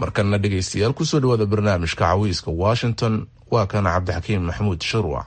markanna dhegaystayaal kusoo dhawaada barnaamijka cawiiska washington waa kana cabdixakiim maxamuud shirwac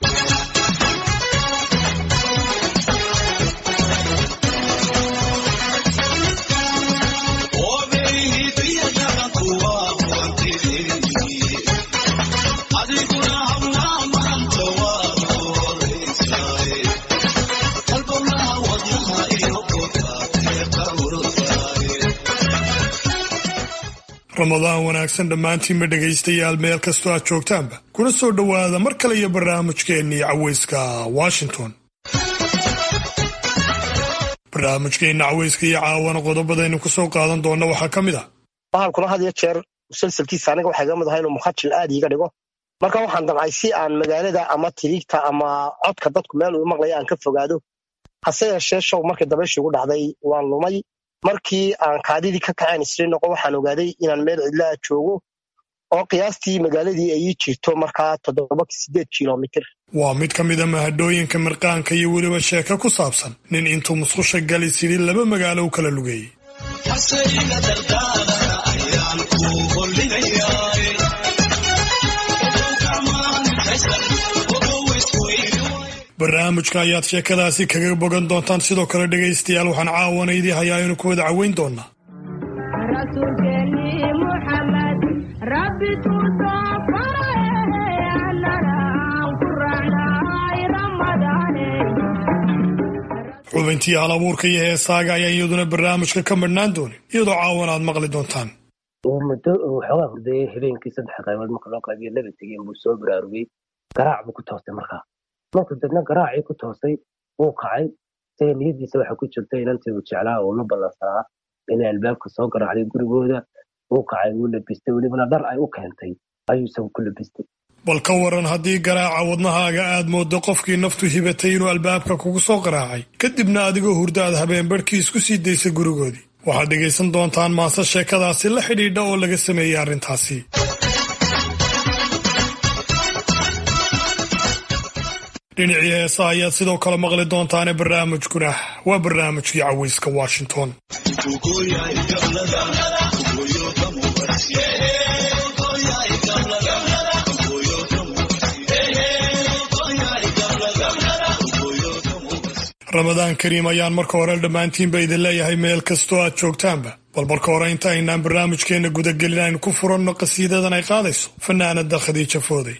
ramadaan wanaagsan dhammaantiinba dhegaystayaal meel kastoo aad joogtaanba kuna soo dhowaada mar kale iyo barnaamijkeennii caweyska washington barnaamijkeenna caweyska iyo caawana qodobadaynu ku soo qaadan doonna waxaa ka mid ah bahalkuna had iyo jeer musalsalkiisa aniga waxay ga mid ahaa inuu mukhajil aad iiga dhigo marka waxaan damcay si aan magaalada ama tiriigta ama codka dadku meel uu maqlaya aan ka fogaado hase yeeshee show markii dabayshii ugu dhacday waan lumay markii aan kaadidii ka kaceen isri noqo waxaan ogaaday inaan meel cidlaa joogo oo qiyaastii magaaladii ay ii jirto markaa toddoba sideed kilomitir waa mid ka mida mahadhooyinka mirqaanka iyo weliba sheeko ku saabsan nin intuu musqusha gali sidii laba magaalo u kala lugeeyey barnaamijka ayaad sheekadaasi kaga bogan doontaan sidoo kale dhegaystayaal waxaan caawana idii hayaa inu ku wada caweyn doonaa xubintii hal abuurka iyo heesaaga ayaan iyaduna barnaamijka ka madhnaan doonin iyadoo caawan aad maqli doontaan muddo uu xoogaa hurdayey habeenkii saddex qaybood marka loo qaybiyo laba tegeen buu soo baraarugay garaac buu ku toostay markaa markuu dadna garaacii ku toosay wuu kacay isaga niyadiisa waxa ku jirta inantii uu jeclaa oo la ballansanaa inay albaabka soo garaacday gurigooda wuu kacay wuu labistay welibana dhar ay u keentay ayuu isagu ku labistay bal ka waran haddii garaaca wadnahaaga aad mooddo qofkii naftu hibatay inuu albaabka kugu soo garaacay kadibna adigoo hurda aad habeen barhkii isku sii daysay gurigoodii waxaad dhegaysan doontaan maase sheekadaasi la xidhiidha oo laga sameeyey arrintaasi dhinacii heesa ayaad sidoo kale maqli doontaane barnaamijkuna waa barnaamijkii caweyska washington ramadaan kariim ayaan marka hore dhammaantiinba idin leeyahay meel kastoo aad joogtaanba bal marka hore inta aynaan barnaamijkeenna gudagelin aynu ku furanno qasiidadan ay qaadayso fanaanada khadiija fooday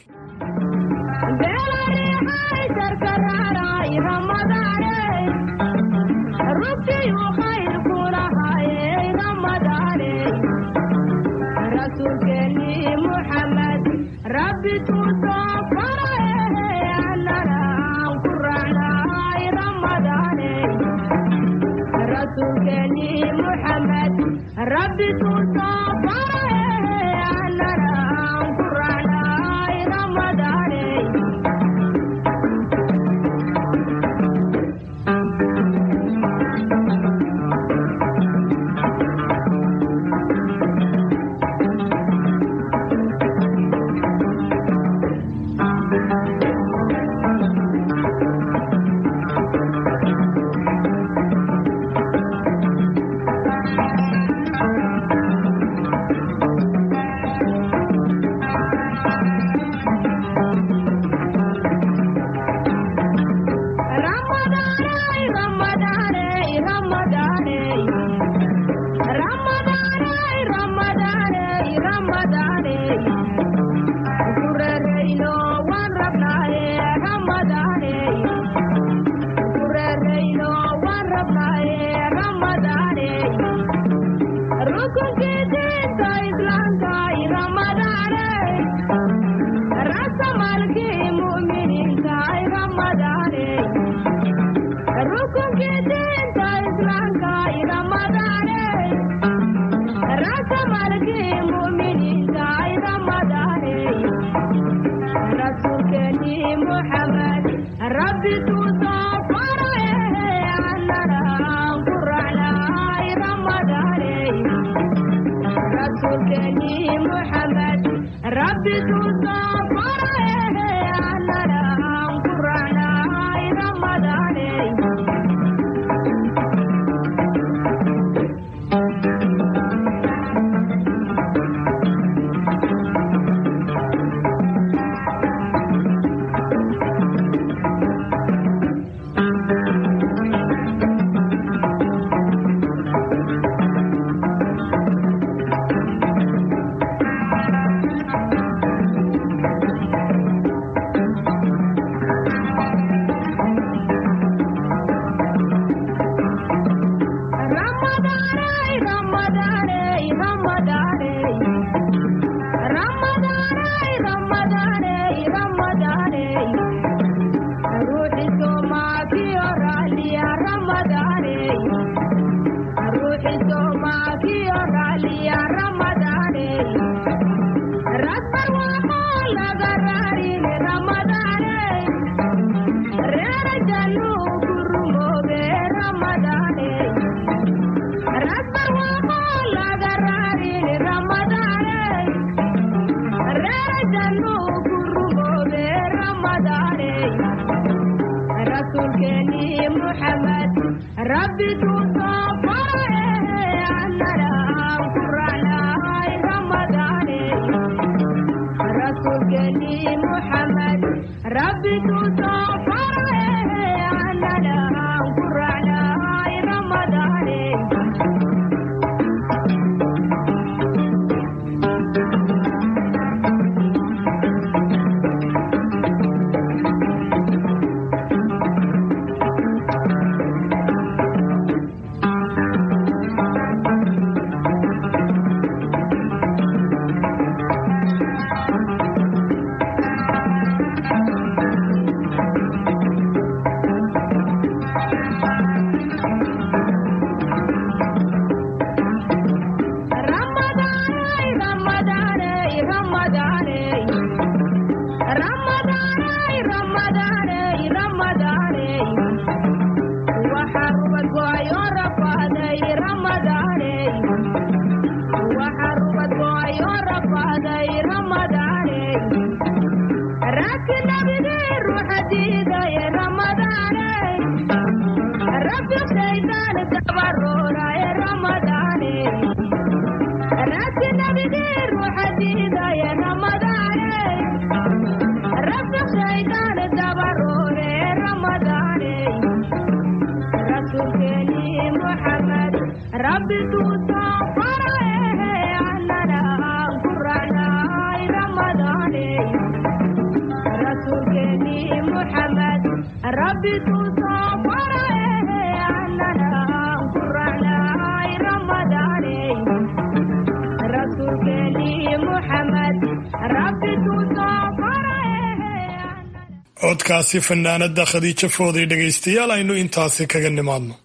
codkaasi fanaanada khadiijo fooday dhegaystayaal aynu intaasi kaga nimaadno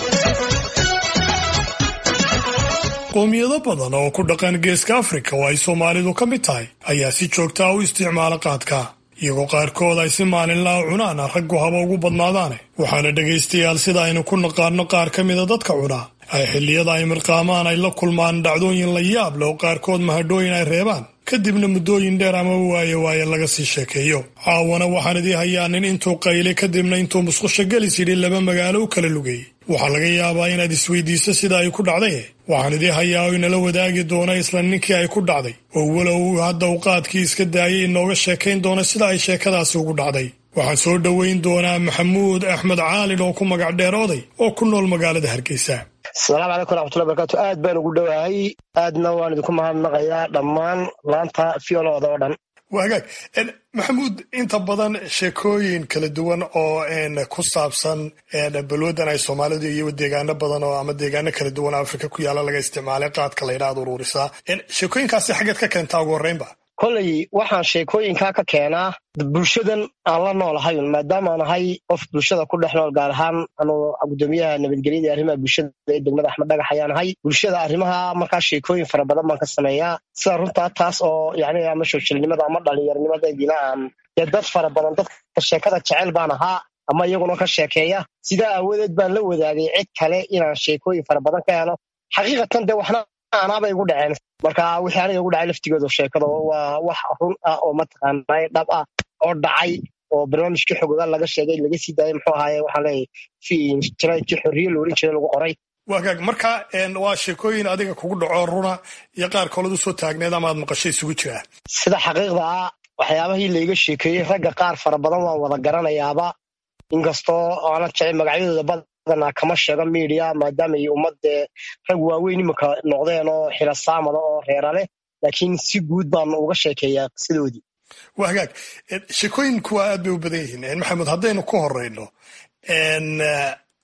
qoomiyado badan oo ku dhaqan geeska afrika oo ay soomaalidu ka mid tahay ayaa si joogtaa u isticmaala qaadka iyagoo qaarkood ay si maalinlaa cunaan raggu haba ugu badnaadaane waxaana dhegaystayaal sida aynu ku naqaano qaar ka mida dadka cunaa ay xilliyada ay mirqaamaan ay la kulmaan dhacdooyin la yaab leh oo qaarkood mahadhooyin ay reebaan kadibna muddooyin dheer ama waaye waaye laga sii sheekeeyo caawana waxaan idii hayaa nin intuu qaylay kadibna intuu musqusho gelis yidhi laba magaalo u kala lugeeyey waxaa laga yaabaa inaad isweydiiso sida ay ku dhacday waxaan idii hayaa oo inala wadaagi doona isla ninkii ay ku dhacday oo walow hadda uu qaadkii iska daayay inooga sheekayn doona sida ay sheekadaasi ugu dhacday waxaan soo dhoweyn doonaa maxamuud axmed caalin oo ku magac dheer oday oo ku nool magaalada hargeysa asalaamu calaykum raxmatullahi barakaatu aad baan ugu dhowahay aadna waan idinku mahadnaqayaa dhammaan laanta fiolooda oo dhan waa hagaag maxamuud inta badan sheekooyin kala duwan oo ku saabsan balwadan ay soomaalidu iyo deegaano badan oo ama deegaano kala duwan oo afrika ku yaala laga isticmaalay qaadka la yidhaahdo ururisaa sheekooyinkaasi xaggeed ka keentaa ugu horreynba kolley waxaan sheekooyinkaa ka keenaa bulshadan aan la noolahay maadaamaan ahay qof bulshada ku dhex nool gaar ahaan anuu gudoomiyaha nabadgelyada arrimaha bulshada ee degmada axmed dhagax ayaan ahay bulshada arrimaha markaa sheekooyin fara badan baan ka sameeyaa sida runtaa taas oo yani ama shoojilnimada ama dhalinyaronimadaydina aan dee dad fara badan dadka sheekada jecel baan ahaa ama iyaguna ka sheekeeya sidaa aawadeed baan la wadaagay cid kale inaan sheekooyin fara badan ka helo xaqiiqatan dee waxna anaabay igu dhaceen marka wixii aniga igu dhacay laftigooda sheekada waa wax run ah oo mataqaanay dhab ah oo dhacay oo barnaamijkii xogoga laga sheegay laga sii daayay muxuu ahaaye waxaan leeyahay jiraydkii xorriye la oran jiray lagu qoray waagaag marka waa sheekooyin adiga kugu dhaco runa iyo qaar koolad usoo taagneed ama aad maqasho isugu jiraa sida xaqiiqda ah waxyaabahii layga sheekeeyey ragga qaar fara badan waan wada garanayaaba inkastoo aanan jecel magacyadooda badanaa kama sheego miidiya maadaama ay ummadee rag waaweyn iminka noqdeen oo xila saamada oo reera leh laakiin si guud baan uga sheekeeyaa qisadoodii waa hagaag sheekooyinku waa aad bay u badan yihiin maxamed haddaynu ku horeyno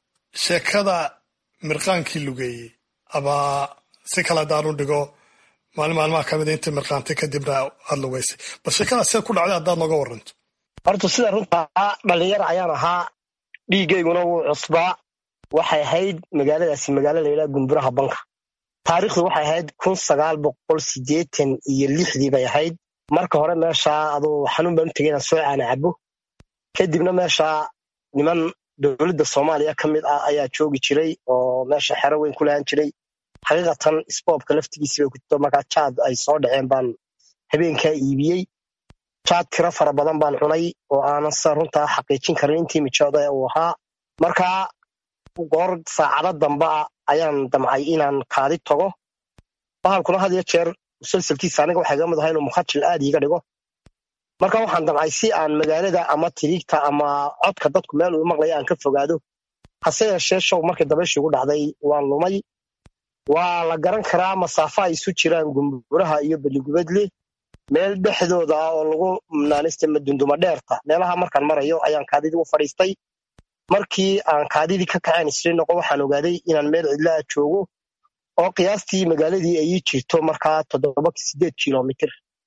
sheekada mirqaankii lugeeyey ama si kale haddaanu dhigo maalin maalmaha ka mida intii mirqaantay kadibna aad lugaysay bal sheekadaas see ku dhacday haddaad nooga waranto horta sida runtaa dhalinyar ayaan ahaa dhiigayguna wuu cusbaa waxay ahayd magaaladaasi magaalo layidhaha gumburaha banka taariikhdu waxay ahayd kun sagaal boqol sideetan iyo lixdii bay ahayd marka hore meeshaa aduu xanuun baan u tegay inaan soo caana cabo kadibna meeshaa niman dowladda soomaaliya ka mid ah ayaa joogi jiray oo meesha xero weyn ku lahaan jiray xaqiiqatan sboobka laftigiisi bay ku jirto markaa jaad ay soo dhaceen baan habeenkaa iibiyey jaad tiro fara badan baan cunay oo aanan sa runtaa xaqiijin karin intii mijooda uu ahaa markaa goor saacado damba ah ayaan damcay inaan kaadi tago bahalkuna had iyo jeer musalsalkiisa aniga waxay ga mid ahaa inuu mukhajil aad iiga dhigo marka waxaan damcay si aan magaalada ama tiriigta ama codka dadku meel uu maqlaya aan ka fogaado hase yeeshee show markii dabayshii igu dhacday waan lumay waa la garan karaa masaafo ay isu jiraan gumburaha iyo beligubadle meel dhexdooda ah oo lagu naanista madunduma dheerta meelaha markaan marayo ayaan kaadidii u fadhiistay markii aan kaadidii ka kaceen isri noqo waxaan ogaaday inaan meel cidlaa joogo oo qiyaastii magaaladii ay ii jirto markaa toddoba sideed kilomitir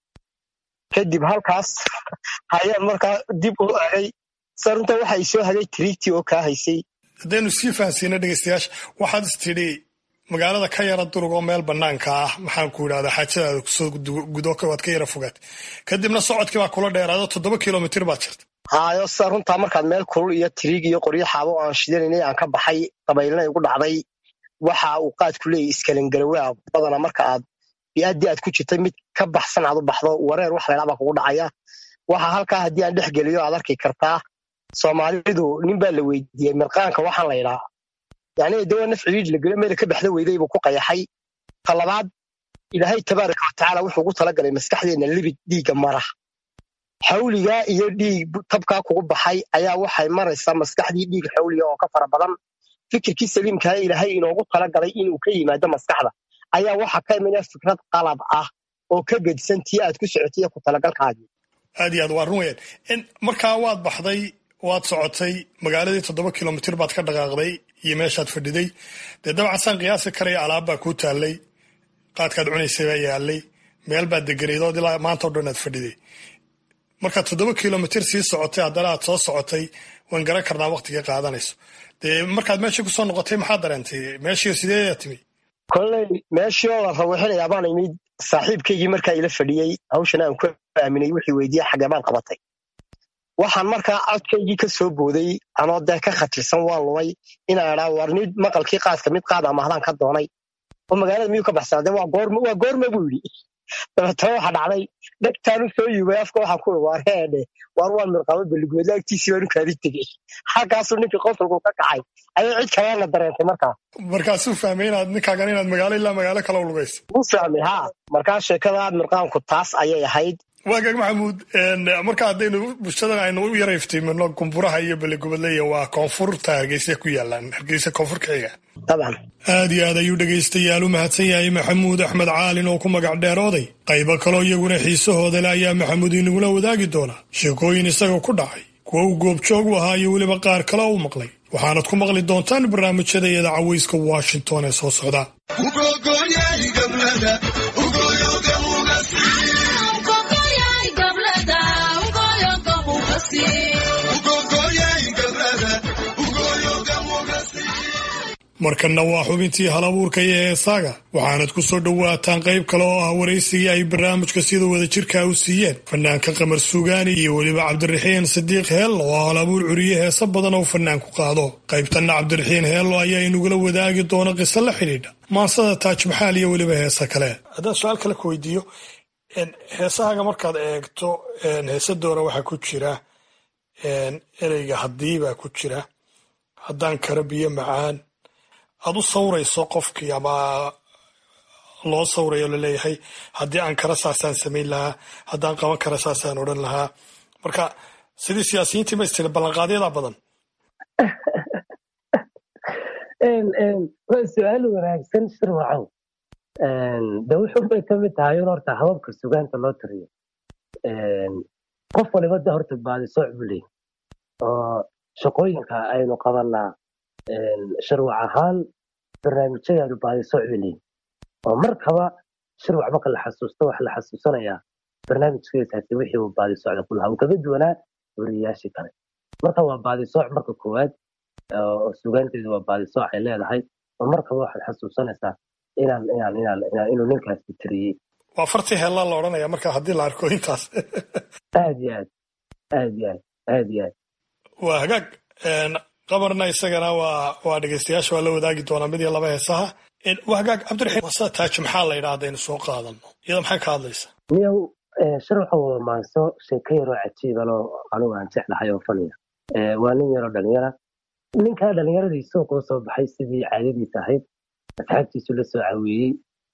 kadib halkaas ayaan markaa dib u agay sa runta waxa i soo hagay tiriigtii oo kaa haysay haddaynu sii fahansiina dhegeystayaasha waxaad is tidhi magaalada ka yara durug oo meel banaanka ah maxaan ku idhahdaa xaajadaada kusoo gudo waad ka yara fogaatay kadibna socodkii baa kula dheeraado toddoba kilomitir baad jirta haayo sida runtaa markaad meel kulul iyo tiriig iyo qoryo xaabo aan shidanaynay aan ka baxay dabaylna igu dhacday waxa uu qaadku leeyahy iskalangarawaa badana marka aad bi'aaddii aad ku jirtay mid ka baxsan aad u baxdo wareer wax laydhaa baa kugu dhacaya waxa halkaa haddii aan dhex geliyo aad arki kartaa soomaalidu nin baa la weydiiyey mirqaanka waxaan laydhaa yani dawa naf ciid la gelo meela ka baxda weyday buu ku qayaxay talabaad ilaahay tabaaraka watacaala wuxuu ugu talagalay maskaxdeenna libid dhiigga mara xawligaa iyo dhiig tabkaa kugu baxay ayaa waxay maraysaa maskaxdii dhiig xawliga oo ka fara badan fikirkii saliimkaa ilaahay inoogu talagalay inuu ka yimaado maskaxda ayaa waxa ka imina fikrad qalab ah oo ka gedisan tii aad ku socotay ku talagalkaagii aad iyo aad waa run weyaan markaa waad baxday waad socotay magaaladii toddoba kilomitir baad ka dhaqaaqday iyo meeshaad fadhiday dee dabcan saan qiyaasi karaya alaab baa kuu taallay qaadkaad cunaysay baa yaalay meel baad deganaydood ilaa maanta o dhan aad fadhiday markaad toddoba kilomitir sii socotay haddana aad soo socotay waan garan karnaa waktigii qaadanayso dee markaad meeshii kusoo noqotay maxaa dareentay meeshii sideedaa timi kolley meeshii oo la rawaxinayaa baan imid saaxiibkaygii markaa ila fadhiyey hawshan aan ku aaminay wixii weydiiya xagee baan qabatay waxaan markaa codkaygii ka soo booday anoo dee ka khatirsan waan lumay inaan idhaa war nid maqalkii qaadka mid qaad amahdaan ka doonay oo magaalada miyuu ka baxsanaa de waa goorma waa goorma buu yidhi dabeetana waxa dhacday dhegtaanu soo yubay afka waxaan ku waar heedhe waar waan mirqaabo beligooda agtiisii baanu kaadi tegey halkaasuu ninkii qosolku ka kacay ayay cid kalena dareentay markaa markaasuu fahmay inaad ninkaagan inaad magaalo ilaa magaalo kale u lugaysa wuu fahmay ha markaa sheekada mirqaanku taas ayay ahayd waagaag maxamuud marka haddaynu bulshadan aynu u yara iftiimino gumburaha iyo beligubadleya waa koonfurta hargeysa ku yaalaan hargeysa koonfurka xiga dabcan aad iyo aad ayuu dhegaystayaal u mahadsan yahay maxamuud axmed caalin oo ku magac dheerooday qaybo kaloo iyaguna xiisahooda le ayaa maxamuud inagula wadaagi doonaa sheekooyin isaga ku dhacay kuwa uu goobjoog u ahaa iyo weliba qaar kale u maqlay waxaanad ku maqli doontaan barnaamijyada iyada caweyska washington ee soo socda markanna waa xubintii halabuurka iyo heesaaga waxaanad ku soo dhowaataan qayb kale oo ah waraysigii ay barnaamijka sida wadajirka u siiyeen fanaanka qamar suugaani iyo weliba cabdiraxiin sadiiq heello oo halabuur curiye heese badan oo fanaanku qaado qaybtanna cabdiraxiin heello ayaa inagula wadaagi doona qiso la xidhiidha maansada taajmaxaal iyo weliba heese kale haddaan su-aal kale ku weydiiyo heesahaaga markaad eegto heese doora waxaa ku jira ereyga haddii baa ku jira haddaan kara biyo macaan aad u sawrayso qofkii ama loo sawrayo laleeyahay haddii aan kara saasaan samayn lahaa haddaan qaban kara saasaan odhan lahaa marka sidii siyaasiyiintii ma istiri ballanqaadyada badan waa su-aal wanaagsan shirwacow de wuxun bay ka mid tahay un horta hababka sugaanta loo tiriyo qof waliba de horta baadisooc buu leeyahy oo shaqooyinka aynu qabanaa sharwac ahaan barnaamijyadeenu baadisooc bay leeyihin oo markaba shirwac marka la xasuusto waxa la xasuusanayaa barnaamijkeesaasi wixii uu baadi socda ku lahaa uu kaga duwanaa wariyayaashii kale marka waa baadi sooc marka koowaad oo sugaanteedu waa baadi sooc ay leedahay oo markaba waxaad xasuusanaysaa inaan inaan inaan inaan inuu ninkaasi tiriyey waa fartii heellaa la odhanaya marka haddii la arko intaas aad iyo aad aad iyo aad aad iyo aad waa hagaag qabarna isagana waa waa dhegeystayaasha waa la wadaagi doonaa mid iyo laba heesaha waa hagaag cabdiraxiim wasa taaji maxaa la yidhaahda aynu soo qaadano iyada maxay ka hadlaysa niyow shirwaxa waa maanso sheeko yaroo cajiibanoo anugu aan jeclahay oo faniya waa nin yaroo dhalinyara ninkaa dhalinyaradii suuquu soo baxay sidii caadadiisa ahayd asxaabtiisu la soo caweeyey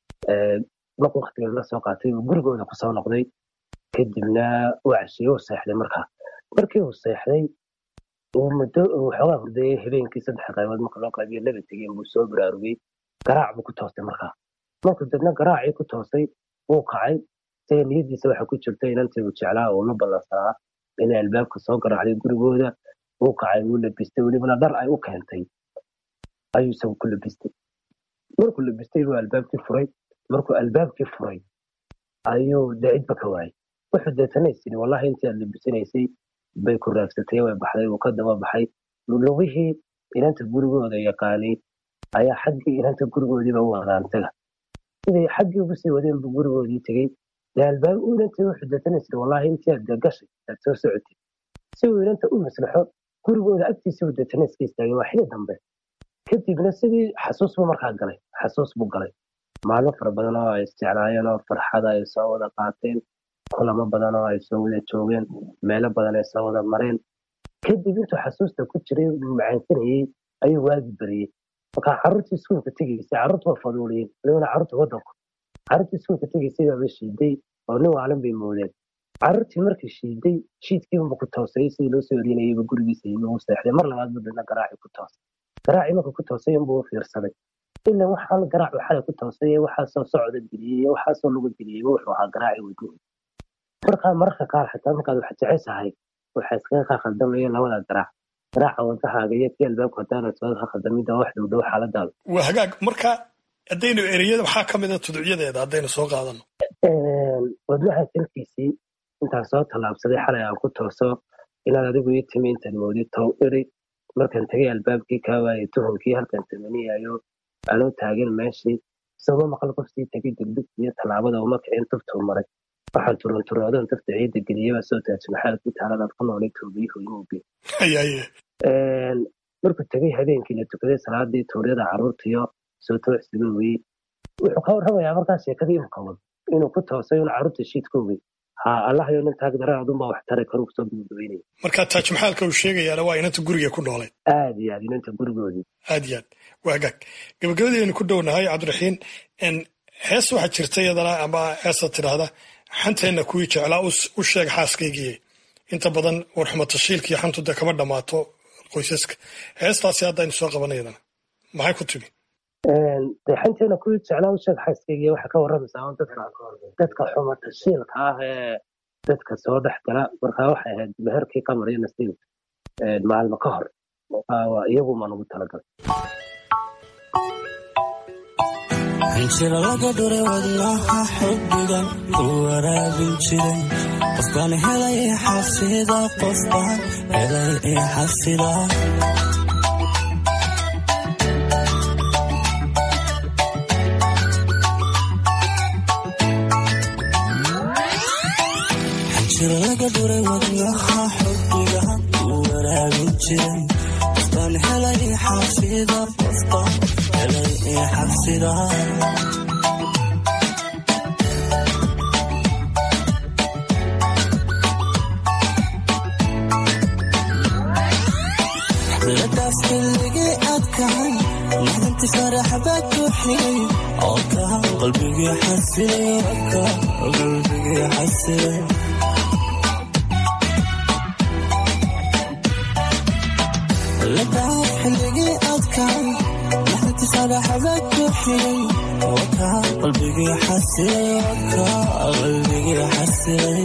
marka waktigeed la soo qaatay uu gurigooda kusoo noqday kadibna uu cashiyey uu seexday markaa markii uu seexday uu muddo uu xoogaa hurdayey habeenkii saddex qaybood marka loo qaybiyo laba tegeen buu soo baraarugay garaac buu ku toostay markaa markuu dadna garaacii ku toostay wuu kacay isaga niyadiisa waxa ku jirta inantii uu jeclaa oo la ballansanaa inay albaabka soo garaacday gurigooda wuu kacay wuu labistay welibana dhar ay u keentay ayuu isagu ku labistay markuu labistay buu albaabkii furay markuu albaabkii furay ayuu dacidba ka waayay wuxuu deetanays yidhi wallahi intii aad labisanaysay bay ku raagsatay way baxday uu ka daba baxay lugihii inanta gurigooda yaqaanay ayaa xaggii inanta gurigoodiiba u wadaan taga siday xaggii ugu sii wadeen buu gurigoodii tegey dee albaab u inantii wuxuu deetanays yidhi wallahi intii aad gashay aad soo socotay si uu inanta u maslaxo gurigooda agtiisa uu deetanays ka istaagay waa xili dambe kadibna sidii xasuus buu markaa galay xasuus buu galay maalmo fara badan oo ay isjeclaayeen oo farxada ay soo wada qaateen kulamo badan oo ay soo wada joogeen meelo badan ay soo wada mareen kadib intuu xasuusta ku jiray macaansanayey ayuu waagi bariyey markaa carruurtii iskuulka tegaysay carruurtu waa faduuliyeen walibana carruurta waddanku carruurtii iskuulka tegaysay baaba shiiday oo nin waalan bay moodeen carruurtii markii shiiday shiidkiiba ku toosay sidii loo soo orinayayba gurigiisa yimi uu seexday mar labaad buu dana garaacii ku toosay garaacii markuu ku toosay inbuu u fiirsaday ila waxaan garaac xalay ku toosay waxaasoo socda geliyey waxaasoo luga geliyey wuxuu ahaa garaaci wadnihi markaa mararka qaar xitaa markaad wax jeceshahay waxaa iskaga kaa khaldamaya labada garaac garaaca wadahaaga iyo kii albaabka hadaanad soo ka khaldamida wax dhow dhow xaaladaada waa hagaag marka haddaynu ereyada maxaa ka mid a tudcyadeeda haddaynu soo qaadano wadnaha salkiisii intaan soo tallaabsaday xalay aan ku tooso inaad adigu ii timi intaad moodid tow eri markaan tegay albaabkii kaa waayay tuhunkii halkaan tamaniyayo anoo taagan meeshii isagoo maqal qof sii tegay degdegta iyo tallaabada uma kicin tuftuu maray waxaan turunturoodan tufta ciidda geliyaba soo taaj maxaad ku taaladaad ku noolay toobiyuhu inuuge hayaye markuu tegay habeenkii la tukaday salaadii tuuryada carruurtiyo soo toocsiga weyey wuxuu ka warramayaa markaa sheekadii imkawad inuu ku toosay un carruurta shiidka ogey ha allahayo nin taag daran adunbaa wax tari karu kusoo gabagabeynaya marka taaj maxaalka uu sheegayaana waa inanta guriga ku noolayd aad iyo aad inanta gurigoodii aad iyo aad waa hagaag gabagabadaynu ku dhownahay cabdiraxiin hees waxaa jirta iyadana ama heesa tidhaahda xanteenna kuwii jeclaa u sheeg xaaskaygiiye inta badan warxuma tashiilkii xantu dee kama dhammaato qoysaska heestaasi haddaynu soo qabanay iyadana maxay ku timi dee xanteena kuwii jeclaa u sheeg xaaskaygiiye waxaa ka warramaysaa un dadka dadka xuma tashiilka ah ee dadka soo dhex gala markaa waxay ahayd meherkii qamar iyo nasiib maalmo ka hor iyagu maan ugu talagalay hanjira laga dhuray wadnaha xubbigan ku waraabin jiray qofbaan helay i xafida qofbaan helay i xafida hanjira laga dhuray wadnaha xubbigan ku waraabin jiray qofbaan helay i xafida qofbaan helay i xafida ladaas xilligii adkahay maxdanti farax baa ku xigay oo ka qalbigii xasilay ka qalbigii xasilay ladaas xilligii adkahay maxdanti farax baa ku xigay oo ka qalbigii xasilay ka qalbigii xasilay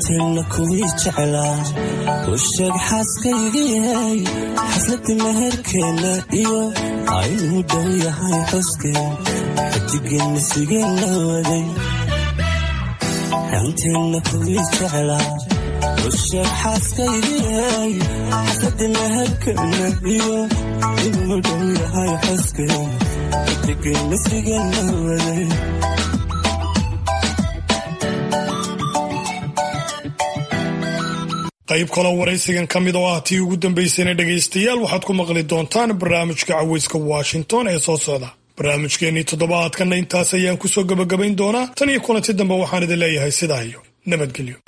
xanteenna kuwii jeclaa u sheeg xaaskaygiyay xafladda meherkeenna iyo aynuu dhow yahay xuskeen xidigeenna sigeen la waday xanteenna kuwii jeclaa u sheeg xaaskaygiyay xafladda meherkeenna iyo inuu dhow yahay xuskeen xidigeenna sigeen la waday qayb kaloo waraysigan ka mid oo ah tii ugu dambaysayna dhegaystayaal waxaad ku maqli doontaan barnaamijka caweyska washington ee soo socda barnaamijkeennii toddobaadkanna intaas ayaan kusoo gebagabayn doonaa tan iyo kulanti dambe waxaan idin leeyahay sidaa iyo nabadgelyo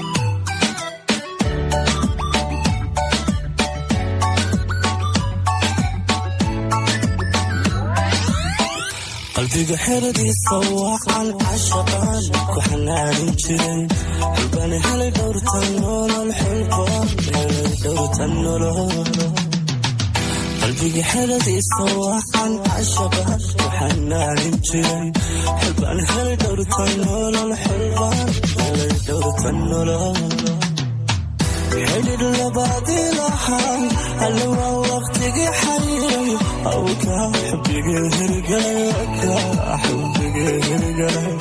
qalbiga xeradiisa waacan cashaqaan ku xanaanin jiray xulbani helay dhowrtan nolol xulbaan helay dhowrtan nolol qalbiga xeradiisa waacan cashaqaan ku xanaanin jiray xulbani helay dhowrtan nolol xulbaan helay dhowrtan nolol xidhir labaadii lahaa alle waa waqtigii xariiray awkaa xubigii hirgalay wakaa xubigii hirgalay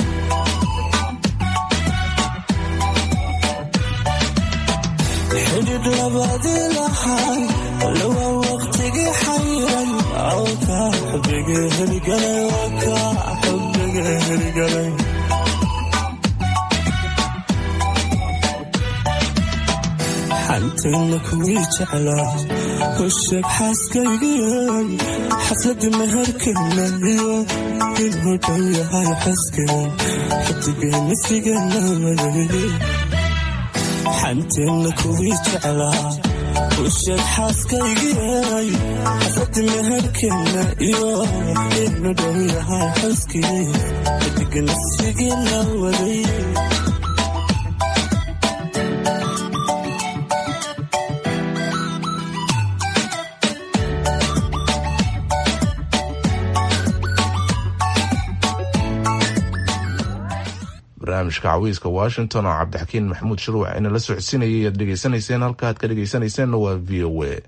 xidhir labaadii lahaa alle waa waqtigii xariiray awkaa xubigii hirgalay wakaa xubigii hirgalay xanteenna kuwii jeclaa u sheeg xaaskaygiyay xafladda meherkeenna iyo inuu dhow yahay xuskeen xidigeenna sigeenna waday xanteenna kuwii jeclaa u sheeg xaaskaygiyay xafladda meherkeenna iyo inuu dhow yahay xuskeen xidigeenna sigeenna waday barnaamijka cawiiska washington oo cabdixakiin maxamuud shuruuc ina la socodsiinayay aad dhegeysanayseen halka aad ka dhegeysanayseena waa v o a